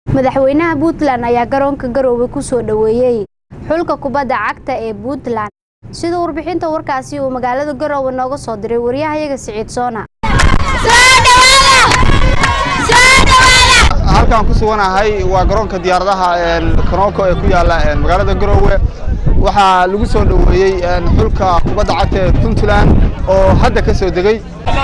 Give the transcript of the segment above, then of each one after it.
madaxweynaha puntland ayaa garoonka garoowe ku soo dhoweeyey xulka kubadda cagta ee puntland sida warbixinta warkaasi uu magaalada garoowe nooga soo diray waryahayaga siciid soona halkaan ku suganahay waa garoonka diyaaradaha konooko ee ku yaala magaalada garoowe waxaa lagu soo dhoweeyey xulka kubadda cagta ee puntland oo hadda ka soo degey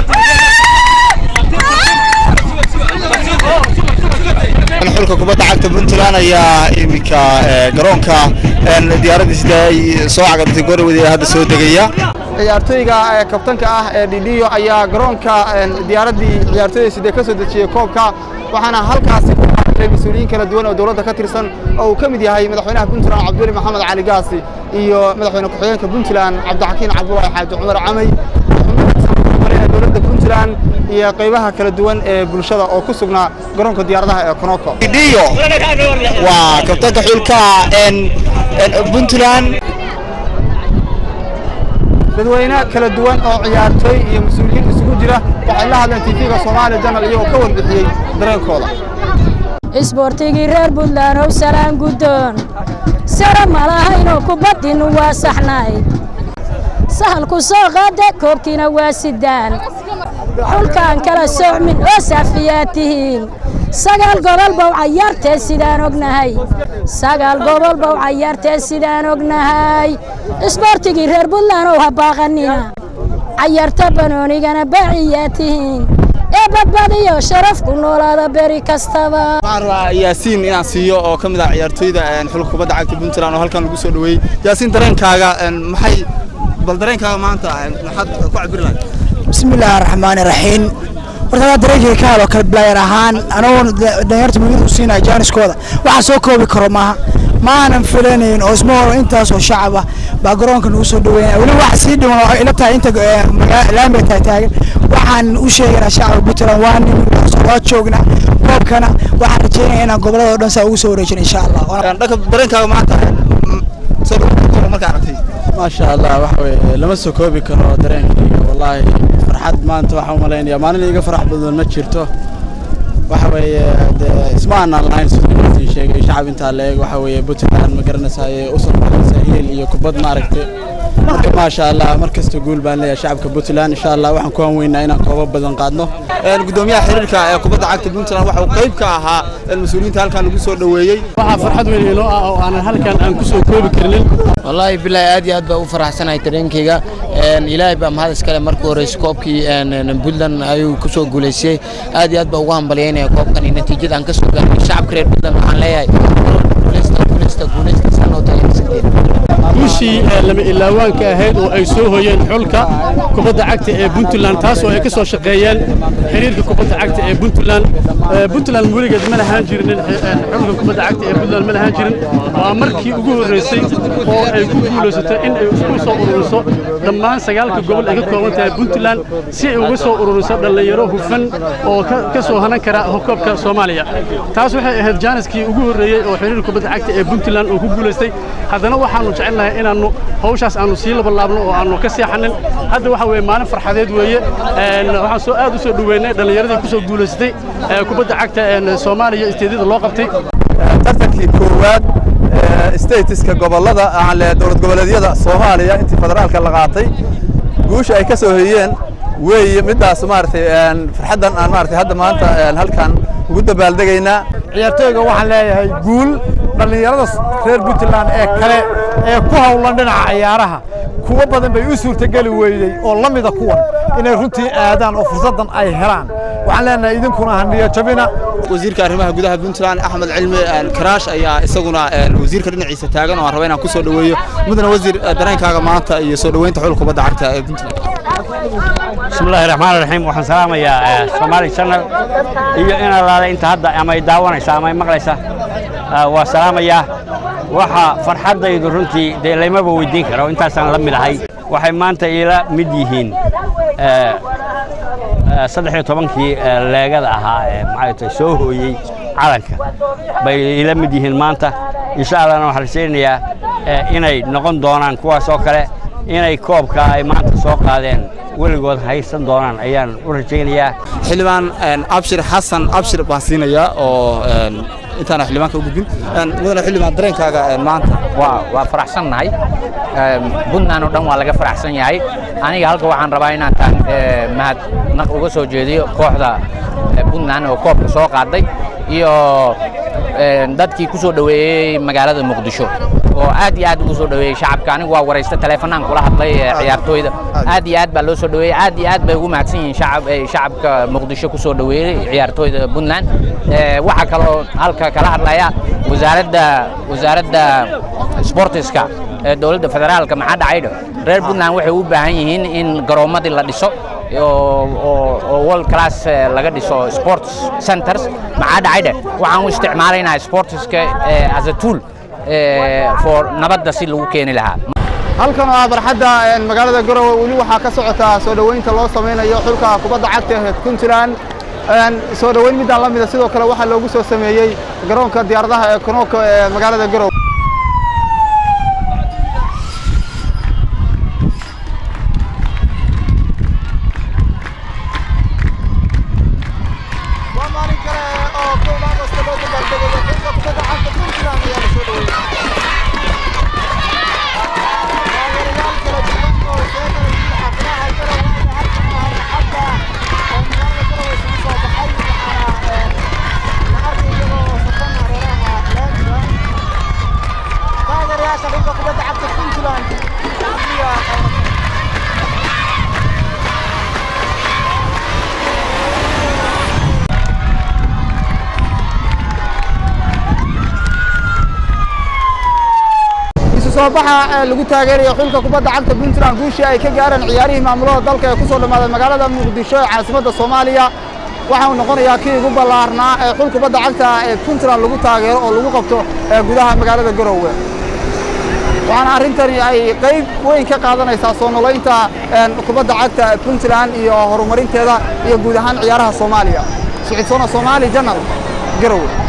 xulka kubadda cagta puntland ayaa iminka garoonka diyaaradiisa ay soo cagadtay gorowed ee hadda soo degaya ciyaartooyga kabtanka ah ee dhidhiyo ayaa garoonka diyaaraddii ciyaartooyda ka soo dejiyey koobka waxaana halkaasi ku qaabilay mas-uuliyiin kala duwan oo dowladda ka tirsan oo uu ka mid yahay madaxweynaha puntland cabduli maxamed cali gaasi iyo madaxweyne ku-xigeenka puntland cabdixakiin cabdulaahi xaaji cumar camay dowladda puntland iyo qaybaha kala duwan ee bulshada oo ku sugnaa garoonka diyaaradaha ee konoko dhidhiyo waa kabtanka xulka puntland dadweyne kala duwan oo ciyaartooy iyo mas-uuliyiin isugu jira waxay la hadleen tv-ga soomaaliya janal iyagoo ka warbixiyey dareenkooda isboortigii reer puntland ow salaan guddoon sara malahaynoo kubaddinu waa saxnayd sahalku soo qaada koobkiina waa sidaan xulkaan kala soocmin oo saafiyaad tihiin sagaal gobol bow cayaartee sidaan ognahay sagaal gobol bow cayaartee sidaan ognahay isboortigii reer puntland ow ha baaqanina cayaarta banoonigana baaciyaa tihiin ee badbadiyo sharaf ku noolaada beri kastaba waxaan rabaa yaasiin inaan siiyo oo ka mid ah ciyaartooyda xulka kubadda cagta puntland oo halkan lagu soo dhoweeyey yaasiin dareenkaaga maxay bal dareenkaaga maanta maxaad ku cabiri lahayd bismillaahi raxmaani raxiim horta hadaa dareenkayga ka helo kale blayar ahaan anagoo dhalinyarta muhiimad u siinaya jaaniskooda waxaa soo koobi karo maaha ma aanan filanayn oo isma horo intaasoo shacab ah baa garoonka nagu soo dhaweynaya weli wax sii dhiman oo ila tahay inta laamiga tahay taagan waxaan u sheegaynaa shacabka puntland waa nin waa joognaa koobkana waxaan rajeynaya inaan gobolada oo dhan saa ugu soo wareejin insha allah dhanka dareenkaaga maanta soo dhaweynta markaa aragtay maasha allah waxa weye lama soo koobi karo dareenkayga wallaahi farxad maanta waxaan u malaynayaa maalin iga farax badan ma jirto waxa weeye dee isma aanaan lahayn siduu idin sheegay shacab intaa la eeg waxa weeye puntland ma garanaysaye u soo baxaysa hiil iyo kubad maaragtay marka maasha allah mar kasta guul baan leeyahay shacabka puntland insha allah waxaan ku hanweynaa inaan koobo badan qaadno gudoomiyaha xiriirka ee kubadda cagta puntland waxa uu qayb ka ahaa mas-uuliyiinta halkan lagu soo dhoweeyey waxaa farxad weyn inoo ah oo aanan halkan aan ku soo koobi karnin wallaahi bilaahi aad iyo aad baa u faraxsanahay dareenkayga ilaahay baa mahad iskale markuu horeysa koobkii puntland ayuu ku soo guulaystay aad iyo aad baa ugu hambalyaynaya koobkan iyo natiijada aan ka soo gaarnay shacabka reer puntland waxaan leeyahay guuleysta guuleysta guuleysta sanoo tahay guushii lama ilaawaanka ahayd oo ay soo hoyeen xulka kubadda cagta ee puntland taas oo ay ka soo shaqeeyeen xiriirka kubadda cagta ee puntland puntland weligeed ma lahaan jirin xulka kubadda cagta ee puntland ma lahaan jirin waa markii ugu horreysay oo ay ku guulaysato in ay isku soo ururiso dhammaan sagaalka gobol ay ka kooban tahay puntland si ay uga soo ururiso dhallinyaro hufan oo ka soo hanan kara koobka soomaaliya taas waxay ahayd jaaniskii ugu horreeyey oo xiriirka kubadda cagta ee puntland uu ku guulaystay haddana waxaanu jecelnahay inaannu hawshaas aanu sii labalaabno oo aanu ka seexanin hadda waxa weeye maalin farxadeed weeye waxaan soo aad u soo dhoweynay dhallinyaradii ku soo guulaysatay kubadda cagta soomaaliya isteedyada loo qabtay tartankii koowaad statiska gobollada dowlad goboleedyada soomaaliya intii federaalka la qaatay guusha ay ka soo hoyeen weeye middaas maaragtay farxaddan aan maaragtay hadda maanta halkan ugu dabaaldegaynaa ciyaartooyga waxaan leeyahay guul dhallinyarada reer puntland ee kale ee ku hawlan dhinaca ciyaaraha kuwo badan bay u suurtogeli weydey oo la mida kuwan inay runtii aadaan oo fursaddan ay helaan waxaan leenahay idinkuna haniyo jabina wasiirka arrimaha gudaha puntland axmed cilmi karaash ayaa isaguna wasiirka dhinaciisa taagan oo aan raba inaan ku soo dhoweeyo mudana wasiir dareenkaaga maanta iyo soo dhoweynta xulka kubadda cagta ee puntland بسم الله الرحمن الرحيم waxaan salaamayaa Somali Channel iyo in alaale inta hadda ama ay daawanaysa ama ay maqlaysa waa salaamayaa waxa farxadaydu runtii de laymaba weydiin karo intaasaan la mid ahay waxay maanta ila mid yihiin saddex iyo tobankii leegada ahaa ee maxay soo hooyey calanka bay ila mid yihiin maanta insha allahna waxaan rajaynayaa inay noqon doonaan kuwaas oo kale inay koobka ay maanta soo qaadeen weligood haysan doonaan ayaan u rajaynayaa xildhibaan abshir xasan abshir baan siinayaa oo intaana xildhibaanka u gudbin mudane xildhibaan dareenkaaga maanta waa waa faraxsannahay puntland oo dhan waa laga faraxsan yahay aniga halka waxaan rabaa inaan taan mahadnaq uga soo jeediyo kooxda puntland oo koobka soo qaaday iyo dadkii ku soo dhoweeyey magaalada muqdisho oo aad iyo aad ugu soo dhoweeyey shacabka anigu waa waraysta teleefanaan kula hadlay ciyaartooyda aad iyo aad baa loo soo dhoweeyey aad iyo aad bay ugu mahadsan yihiin shacab shacabka muqdisho ku soo dhoweeyey ciyaartooyda puntland waxaa kaloo halka kala hadlaya wasaaradda wasaaradda sportiska ee dowladda federaalka maxaa dhacaydo reer puntland waxay u baahan yihiin in garoomadii la dhiso oo world class laga dhiso sports centers maxaa dhacayde waxaan u isticmaalaynaa sportiska as a tool for nabadda si lagu keeni lahaa halkan oo ah barxadda magaalada garowe weli waxaa ka socota soo dhoweynta loo samaynayo xulka kubadda cagta ee puntland soo dhoweyn midaan la mida sidoo kale waxaa loogu soo sameeyey garoonka diyaaradaha ee konooko ee magaalada garowe soo baxa lagu taageerayo xulka kubadda cagta puntland guushii ay ka gaareen ciyaarihii maamulada dalka ee ku soo dhammaaday magaalada muqdisho ee caasimadda soomaaliya waxa uu noqonayaa kii ugu ballaarnaa ee xul kubadda cagta ee puntland lagu taageero oo lagu qabto gudaha magaalada garowe waxaana arrintani ay qayb weyn ka qaadanaysaa soo noolaynta kubadda cagta puntland iyo horumarinteeda iyo guud ahaan ciyaaraha soomaaliya sicidsona soomaali janal garowe